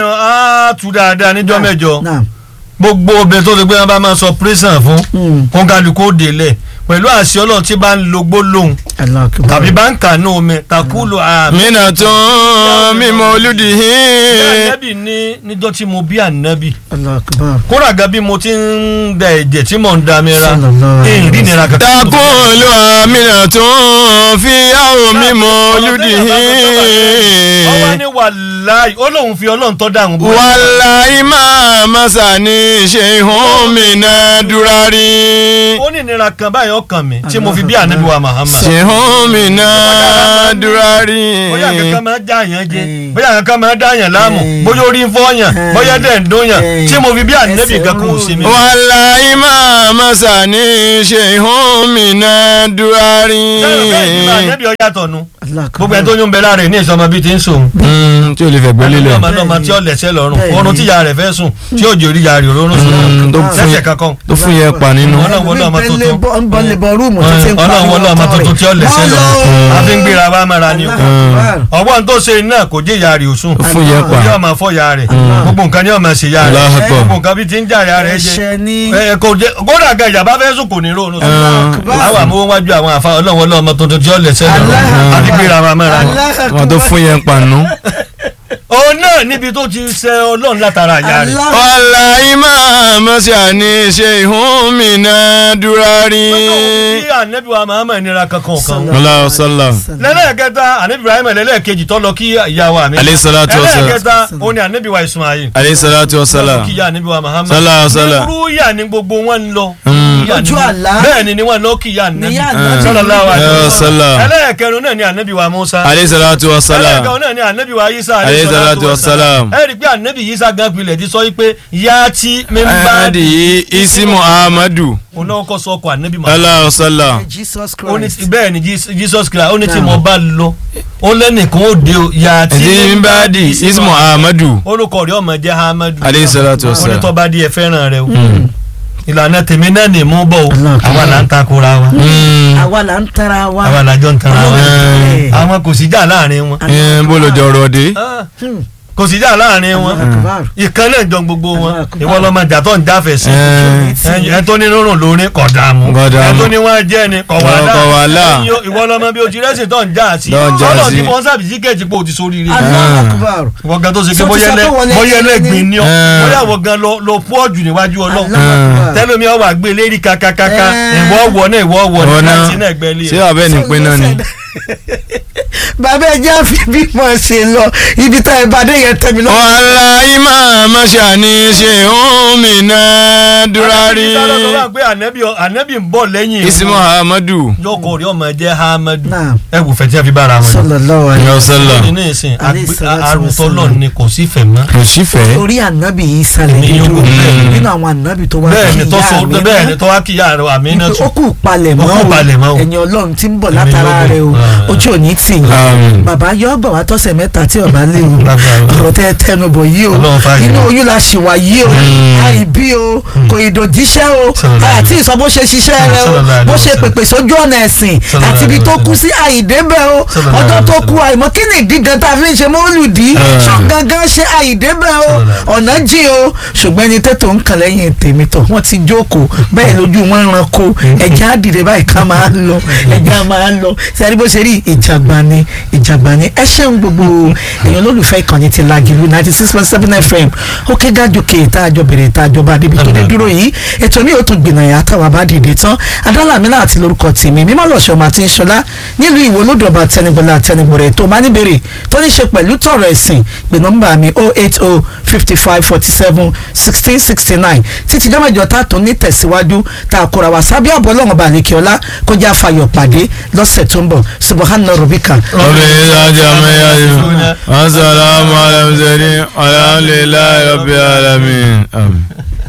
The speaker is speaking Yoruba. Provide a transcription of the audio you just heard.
á tu dáadáa níjọ́ mẹ́jọ Naam. gbogbo obìnrin tó ti gbé wọn bá máa sọ prison fún Mm. kó kálukú ó délẹ̀ pẹ̀lú àṣẹ ọlọ́run tí bá ń lo gbólóhùn Allahu Akbar. tàbí bá ń kànú omi takulu àmì. mina tún mímọ olùdíhì. ànábì ní níjọ́ tí mo bí ànábì Allahu Akbar. kóra gan bí mo ti ń da ẹ̀jẹ̀ tí mò ń da mi ra Sallallahu alaihi èyí rí nira kankan. takulu amina tún fi àwọn mímọ olùdíhì. ọwọ́ ní wàláì ó lóun fi ọlọ́run tọ́ dáhùn bó. wàláì máa masa ní ṣehun mina durari. ó ní ìnira kan báyìí ọkàn mi tí mo fi bí ànábì wa Muhammad. ṣehun mina durari. bóyá kankan máa dá àyàn jẹ Eh. bóyá kankan máa dá àyàn láàmú Eh. bóyá orí ń fọyàn Eh. bóyá dẹ̀ ń dóyàn Eh. tí mo fi bí ànábì Ẹsẹ̀ kankan ò rú. sí mi. wàláì máa masa ní ṣehun mina durari. bẹ́ẹ̀ ni bá ànábì ọ yàtọ̀ nu Allahu Akbar. gbogbo ẹni tó yún bẹ lára ẹ̀ ní ìsọmọ bíi ti ń sòun. Mm, tí o lè fẹ́ gbé lílẹ̀. ọmọ náà tí ó lẹ̀sẹ̀ lọ́rùn Bẹ́ẹ̀ni. ọrùn tíya rẹ̀ fẹ́ sùn tí ó jòrí ya rẹ̀ òróró sùn Mm, tó fún lẹ́sẹ̀ yẹn kankan. tó fún yẹn pa nínú. Ọlọ́run wọlé ọmọ tuntun. ń bọ́ lè bọ́ rúùmù tó ti ń ọlọ́run wọlé ọmọ tuntun tí ó lẹ̀sẹ̀ lọ́rùn àfi ń gbéra wa mara ni o. ọgbọ́n tó ṣe náà kò jẹ́ ìyá rẹ̀ òsùn Ó fún yẹn pa. yóò máa fọ́ ya rẹ̀ gbogbo nǹkan ni yóò máa ṣe ya rẹ̀ Allahu Akbar. gbogbo nǹkan bí ti ń jà ya rẹ̀ jẹ ẹ̀ṣẹ̀ ni ẹ kò jẹ kódà ga ìjàmbá fẹ́ sùn kò ní rò lóṣù Akbar. àwọn àmúwọ́n wájú àwọn àfa ọlọ́run wọlé ọmọ tuntun tí ó lẹ̀sẹ̀ lọ́rùn Allah. àfi gbéra wa mara ni. Allahu Akbar. wọn tó fún yẹn pa nù. òun náà níbi tó ti ṣe ọlọ́run látara ìyá rẹ̀. Allah. wàláì máa masa ní ṣehun mina durari. bí ànábì wa Muhammad nira kankan kan. Allahu sallam. lẹ́lẹ́kẹta ànábì Ibrahim lẹ́lẹ́kejì tó lọ kí ìyá wa mi. Alayhi salatu wa salam. lẹ́lẹ́kẹta ó ní ànábì wa Ismail. aleyhi salatu wa lọ salam. kí ìyá ànábì wa Muhammad. Sallallahu sallam. irú ìyá ni gbogbo wọn ń lọ. Mm. Ìyá Ojú ni- àlá. bẹ́ẹ̀ ni ni wọ́n lọ kí ìyá ànábì. Ìyá ànábì. Sallallahu alaihi Ya wasallam. salam. ẹlẹ́kẹrin náà ni ànábì wa Musa. aleyhi salatu wa salam. ẹlẹ́kẹrin náà ni ànábì wa Isa. Alayhi salatu wa salam. ẹ rí i pé ànábì Isa gan pilẹ̀ ti sọ yìí pé ìyá tí mi ń bá adi isimu ahmadu. òun náà kọ́ sọ ọkọ̀ ànábì Muhammad. Allahu sallam. Jesus ó ní Christ. bẹ́ẹ̀ ni Jes- Jesus Christ ó ní tí Naam. mo bá lọ ó lẹ́nìkan ó de o yà á tí ẹ̀dí ń bá di isimu ahmadu. olùkọ́ rẹ̀ ọmọ jẹ́ Hamadu aleyhi salatu wa ó ní salam. tó bá di ẹ fẹ́ràn rẹ o ìlànà tèmi náà ní mú bọ̀ o Allah àwa là ń takora wa Mm. àwa là ń tara wa. àwa là jọ ń tara wa Eh. àwọn kò sí jà láàrin wọn ẹ bó ló jọ rọ dé. Ah, Hmm. kò sí jà láàrin wọn Allahu Akbar. ìkan náà jọ gbogbo wọn Allah akbar. ìwọ lọmọ jà tó ń jáfẹ́ sí ẹ ẹ tó ní rúrùn lórí kọ̀ dààmú Kò dààmú. ẹ tó ní wọn jẹ́ ni kọ̀ Kọ̀ wàhálà wàhálà. Ẹ̀yin ìwọ lọmọ bí o ti rẹ́sì tó ń já sí Tó ń já ọlọ́run sí. ti fọ́n sábì síkẹ́ẹ̀tì pé o ti sórí rí Allahu Akbar. wọ́n gan tó ṣe pé Sọ ti bóyá sọ pé wọlé bóyá ẹni ẹlẹ́gbìn ni ọ́ Eh. bóyá wọ́n gan lọ lọ pọ́ jù níwájú ọlọ́run Allahu Akbar. tẹ́lómi ọwọ́ àgbé lérí kakakaka Eh. ìwọ wọ̀ náà ìwọ wọ̀ Ọ̀nà. náà láti náà gbẹ́ lé ṣé abẹ́ ní pín náà ni. bàbá ẹ jẹ́ àfi bí mo ṣe lọ ibi tá ẹ bá dé yẹn tẹ̀mí lọ. wàláì máa masa ní ṣehun mina durari. pé ànábì ànábì ń bọ̀ lẹ́yìn isimu ahmadu. yọkọ̀ rí ọmọ jẹ́ Hamadu Naam. ẹ wò fẹ́ tí a fi bára wọn. sallallahu alaihi Ya sallam. ní ìsìn Alayhi salatu arúntọ́ wassalam. lọ ni kò sí fẹ̀ mọ́. kò sí fẹ́. orí ànábì yìí sálẹ̀ Ní nínú yòókù bẹ́ẹ̀. nínú àwọn ànábì tó wá bẹ́ẹ̀ ni kí tó ìyá so mi bẹ́ẹ̀ ná. ni tó wá kí ìyá rẹ̀ àmínà Wípé tù. ó kù palẹ̀ mọ́ Ó kù palẹ̀ mọ́ o. ẹ̀yin ọlọ́run tí ń bọ̀ Èmi látara yóò rẹ o bọ̀. ojú ò ní tì yín Àmín. bàbá yọ gbà wá tọ́sẹ̀ mẹ́ta tí ọba lé o Lágbára. ọ̀rọ̀ tẹ́ ẹ tẹnu bọ̀ yìí o Ọlọ́run fàáyé. inú oyún la ṣì wà yìí o àìbí o kò ìdòjíṣẹ́ o Sallallahu àti ìsọ bó ṣe ṣiṣẹ́ rẹ o Sallallahu bó ṣe alaihi pèpè sójú ọ̀nà ẹ̀sìn Sallallahu àti ibi tó alaihi kú sí àìdébẹ̀ o Sallallahu ọjọ́ tó alaihi kú àìmọ́ kí ni ìdí gan tá a fi ń ṣe mọ́lùdí Eh. ṣọ́ gangan ṣe àìdébẹ̀ o Sallallahu ọ̀nà jìn o ṣùgbọ́n ẹni tètò ń kàn lẹ́yìn tèmi tọ̀ wọ́n ti jókòó bẹ́ẹ̀ lójú wọn ń ranko ẹ̀jẹ̀ á dìde báyìí ká máa ń lọ ẹ̀jẹ̀ á máa ń lọ sẹ́ni bó ṣe rí ìjàgbá ni ìjàgbá ni ẹ ṣeun gbogbo èèyàn olólùfẹ́ ìkànnì ti Lágìlú ninety six point seven fm ó ké gájòkè tá a jọ bèrè tá a jọ bá débi tó dé dúró yìí ètò mi ò tún gbìnàyà táwa bá dìde tán adálàmínà àti lórúkọ tèmi mímọ́ lọ́sọ̀ máa ti ń ṣọlá nílùú ìwò lódòba tẹnigbọlá tẹnigbọrẹ tó máa ní bèrè tó ní ṣe pẹ̀lú tọ̀rọ̀ ẹ̀sìn pé nọ́mbà mi oh eight oh fifty five forty seven sixteen sixty nine títí jọ́mọ̀jọ́ tá a tún ní tẹ̀síwájú tá a kóra wá sábẹ́ àbọ̀ ọlọ́run ọba àlekèọ́lá kó jẹ́ àfàyọ̀ pàdé lọ́sẹ̀ tó ń bọ̀ subahana rubika. رب العزة عما يصفون والسلام على المرسلين والحمد لله رب العالمين آمين